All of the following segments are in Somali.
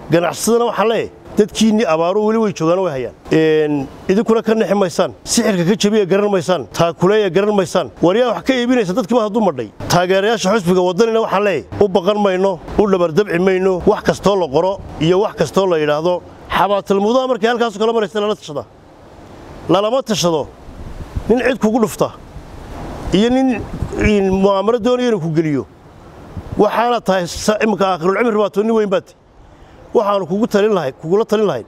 ganacsadana waxaan leeyahay dadkiinnii abaaru weli way joogaan way hayaan idinkuna ka nexi maysaan sixirka ka jabiya garan maysaan taakuleeya garan maysaan waryaa wax ka iibinaysa dadkiiba hadduu madhay taageerayaasha xusbiga waddanina waxaan leeyahay u baqan mayno u dhabardabci mayno wax kastoo la qoro iyo wax kastoo la yidhaahdo xabaatalmudaha markay halkaasu kala maraysa lala tashada lalama tashado nin cid kugu dhufta iyo nin mu'aamaro doonaya inuu ku geliyo waxaana tahay imminka aakhirulcimri baa too nin weyn baati waxaannu kugu talin lahay kugula talin lahayn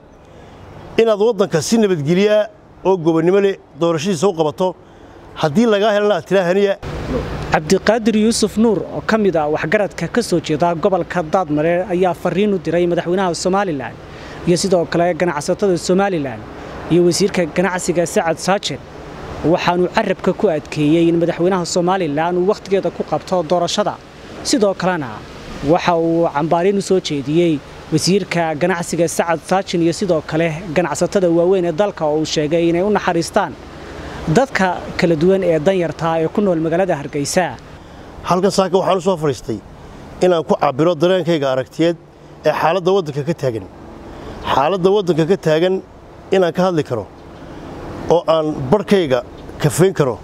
inaad waddanka si nabadgeliyaa oo gobonnimo leh doorashadiisa u qabato haddii lagaa helana aad tiraa haniya cabdiqaadir yuusuf nuur oo ka mid ah waxgaradka ka soo jeeda gobolka daadmareer ayaa farriin u diray madaxweynaha somalilan iyo sidoo kale ganacsatada somalilan iyo wasiirka ganacsiga sacad saajen waxaanuu carabka ku adkeeyey in madaxweynaha somalilan uu wakhtigeeda ku qabto doorashada sidoo kalena waxa uu cambaariin u soo jeediyey wasiirka ganacsiga sacad saajin iyo sidoo kale ganacsatada waaweyn ee dalka oo uu sheegay inay u naxariistaan dadka kala duwan ee danyartaa ee ku nool magaalada hargeysa halkan saaka waxaan u soo fadhiistay inaan ku cabbiro dareenkayga aragtiyeed ee xaaladda waddanka ka taagan xaaladda waddanka ka taagan inaan ka hadli karo oo aan barhkayga kafayn karo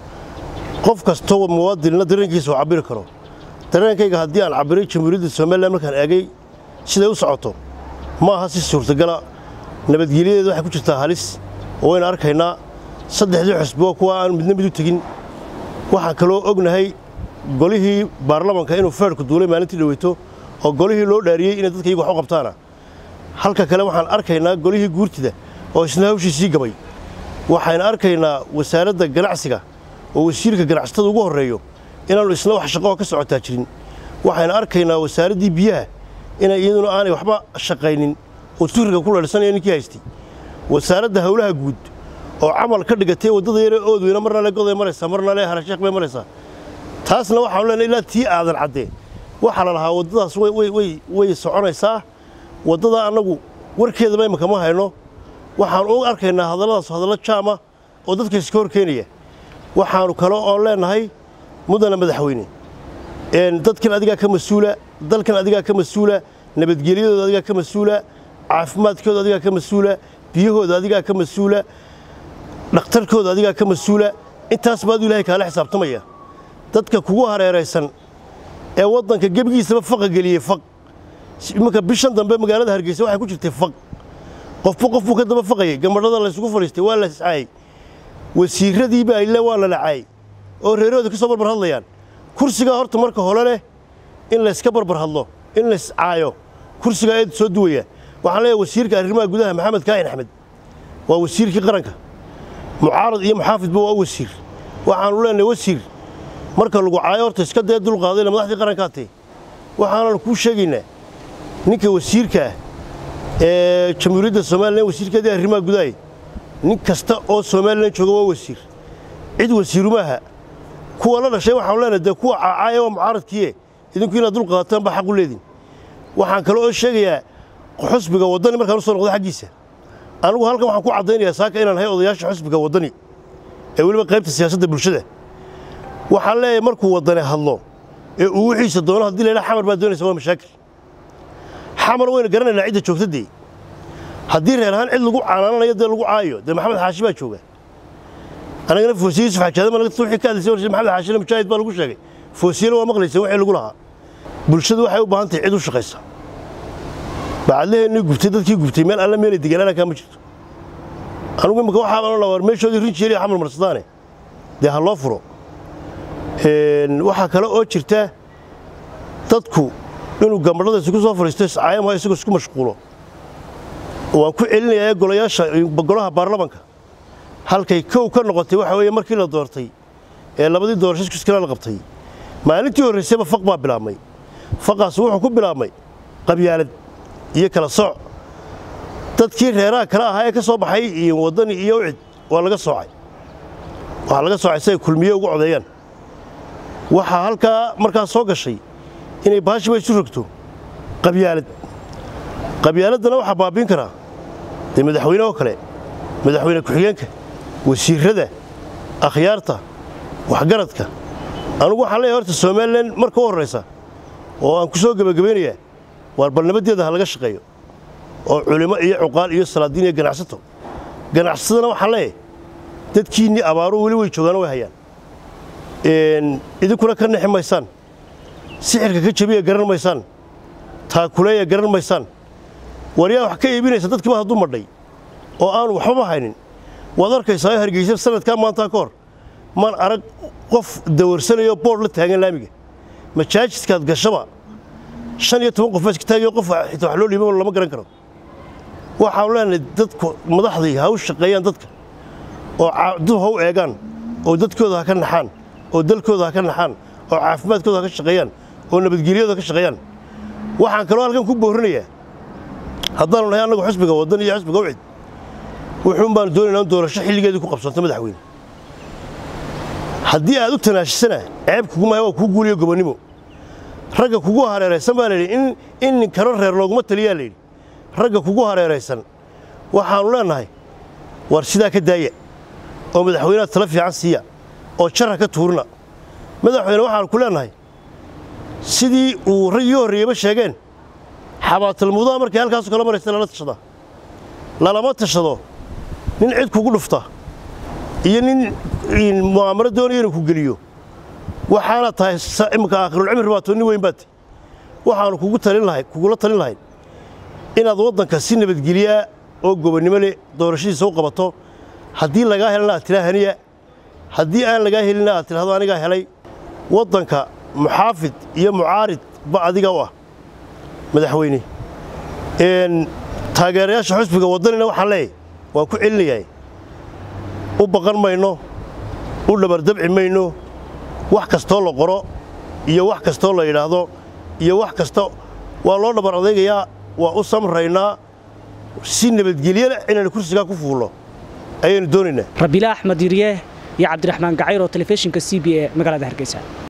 qof kastoo muwaadinna dareenkiisa uu cabbiri karo dareenkayga haddii aan cabbiray jamhuuriyadda somalilan markaan eegay siday u socoto ma aha si suurtagala nabadgelyadeeda waxay ku jirtaa halis oo waynu arkaynaa saddexdii xusbi waa kuwa aan midna mid u tegin waxaan kaloo ognahay golihii baarlamanka inuu feerhku duulay maalintii dhaweyto oo golihii loo dhaariyey inay dadka iyagu wax u qabtaana halka kale waxaan arkaynaa golihii guurtida oo isna hawshiisii gabay waxaynu arkaynaa wasaaradda ganacsiga oo wasiirka ganacsatada ugu horreeyo inaannu isna wax shaqoo ka socotaa jirin waxaynu arkaynaa wasaaraddii biyaha inay iyaduna aanay waxba shaqaynin oo turiga ku leedhsanaya ninkii haystay wasaaradda howlaha guud oo camal ka dhigatay waddada yaree oodweyna marna le goday maraysaa marna le harasheekh bay maraysaa taasna waxaanu leenahay ilaa tii aadan caddee waxaa la lahaa waddadaas way soconaysaa waddadaa annagu warkeedaba imminka ma hayno waxaannu u arkaynaa hadalladaas hadallo jaama oo dadka iska hor keenaya waxaannu kale oon leennahay mudana madaxweyne dadkan adigaa ka mas-uula dalkan adigaa ka mas-uula nabadgelyadooda adigaa ka mas-uula caafimaadkooda adigaa ka mas-uula biyahooda adigaa ka mas-uula dhakhtarkooda adigaa ka mas-uula intaas baadu ilahay kaala xisaabtamaya dadka kugu hareeraysan ee waddanka gebigiisaba faqa geliyey faq iminka bishan dambe magaalada hargeysa waxay ku jirtay faq qofba qof buu ka daba faqayay gambadhada laysugu fadhiistay waa la iscaayey wasiirradii baa ile waa la lacaayey oo reerahooda ka soo barbar hadlayaan kursigaa horta marka hore leh in layska barbar hadlo in layscaayo kursigaa eed soo duwaya waxaan leeyahay wasiirka arrimaha gudaha maxamed kaahin axmed waa wasiirkii qaranka mucaarad iyo muxaafidba waa wasiir waxaannu leenahay wasiir marka lagu caayo horta iska dee dulqaadayna madaxdii qarankaatee waxaananu kuu sheegaynaa ninka wasiirkaah ee jamhuuriyadda somalilan wasiirkeedii arrimaha gudahay nin kasta oo somalilan jooga waa wasiir cid wasiirumaaha kuwa la dhashay waxaanu leenahay dee kuwa caacaaya waa mucaaradkiiye idinku inaad dulqaataan baa xaq u leedin waxaan kale oo sheegayaa xusbiga waddani markaan u soo noqdo xaggiisa anigu halkan waxaan ku caddaynayaa saaka inaan ahay odayaasha xusbiga waddani ee weliba qaybta siyaasadda bulshada waxaan leeyahay markuu waddani hadlo ee uu wixiisa doono haddii la yidhaha xamar baa doonaysa waa mashaakil xamar waynu garanaynaa cidda joogtadee haddii reer ahaan cid lagu canaananayo dee lagu caayo dee maxamed xaashi baa jooga anagana foosiye yusuf xajaadama wixii ka hadlaysay warshad maxamed xaashina mujaahid baa lagu sheegay foosiyena waa maqlaysay wixii lagu lahaa bulshadu waxay u baahan tahay cid u shaqaysa bacadlaheennii gubtay dadkii gubtay meel alla meelay degaanaankaa ma jirto anugu imika waxaa baan odhan war meeshoodii rinji yariya xamar marsadaane dee ha loo furo waxaa kale oo jirta dadku inuu gambadhada isugu soo fadhiisto iscaayamaha isagoo isku mashquulo waan ku celinayaa golayaasha golaha baarlamanka halkay kow ka noqotay waxa weeye markii la doortay ee labadii doorasho iskala la qabtay maalintii horraysayba faq baa bilaabmay faqaas wuxuu ku bilaabmay qabyaalad iyo kala sooc dadkii reeraha kale ahaa ee ka soo baxay iyo waddani iyo ucid waa laga soocay waxaa laga soocay si ay kulmiye ugu codeeyaan waxaa halkaa markaa soo gashay inay baashiba isu rogto qabyaalad qabyaaladdana waxaa baabiin karaa dee madaxweyne oo kale madaxweyne ku-xigeenka wasiirrada akhyaarta waxgaradka anugu waxaan leeyahay horta somalilan marka u horraysa oo aan ku soo gebagabaynayaa waar bal nabaddeeda ha laga shaqeeyo oo culimo iyo cuqaal iyo salaadiin iyo ganacsato ganacsatadana waxaan leeyahay dadkiinnii abaaruhu weli way joogaano way hayaan idinkuna ka nexi maysaan sixirka ka jabiya garan maysaan taakuleeya garan maysaan waryaa wax ka iibinaysa dadkiiba hadduu madhay oo aanu waxbaba haynin waad arkaysaa hargeysa sanadkaa maantaa ka hor maan arag qof dawarsanayo boodh la taagan laamiga majaajidkaad gashaba shan iyo toban qof baa iska taagayo qof xitaa wax loo dhiiban lama garan karo waxaanu leenahay dadku madaxdii ha u shaqeeyaan dadka oo dib ha u eegaan oo dadkooda ha ka naxaan oo dalkooda ha ka naxaan oo caafimaadkooda ha ka shaqeeyaan oo nabadgelyadooda ha ka shaqeeyaan waxaan kaloo halkan ku boorinayaa haddaanu nahay annagu xisbiga waddan iyo xisbiga ucid wuxuun baanu doonaynaa in doorasho xilligeedii ku qabsanto madaxweyne haddii aad u tanaashisana ceeb kugumaya waa kuu guuliyo gobonnimo ragga kugu hareeraysan baa layidhi in in ninkano reer looguma taliyaa layidhi ragga kugu hareeraysan waxaannu leennahay war sidaa ka daaya oo madaxweyneha tala fiican siiya oo jarha ka tuurina madaxweyne waxaannu ku leennahay sidii uu raggii horreeyeyba sheegeen xabaatalmudaha markay halkaasu kala maraysa lala tashadaa lalama tashado nin cid kugu dhufta iyo nin mu'aamaro doonaya inuu ku geliyo waxaana tahay imminka aakhirulcimri baa too nin weyn baati waxaannu kugu talin lahay kugula talin lahayn inaad waddanka si nabadgelyaa oo gobonnimo leh doorashadiisa u qabato haddii lagaa helana aad tiraa haniya haddii aan lagaa helina aad tidhahdo anigaa helay waddanka muxaafid iyo mucaarid ba adiga u ah madaxweyne taageerayaasha xusbiga waddanina waxaan leeyahy waan ku celinayaa u baqan mayno u dhabardabci mayno wax kastoo la qoro iyo wax kastoo la yidhaahdo iyo wax kasta waa loo dhabar adaygayaa waa u samraynaa si nabadgelyana inaynu kursigaa ku fuulno ayaynu doonaynaa rabiila axmed yirye iyo cabdiraxmaan gacayr oo telefishinka c b e magaalada hargeysa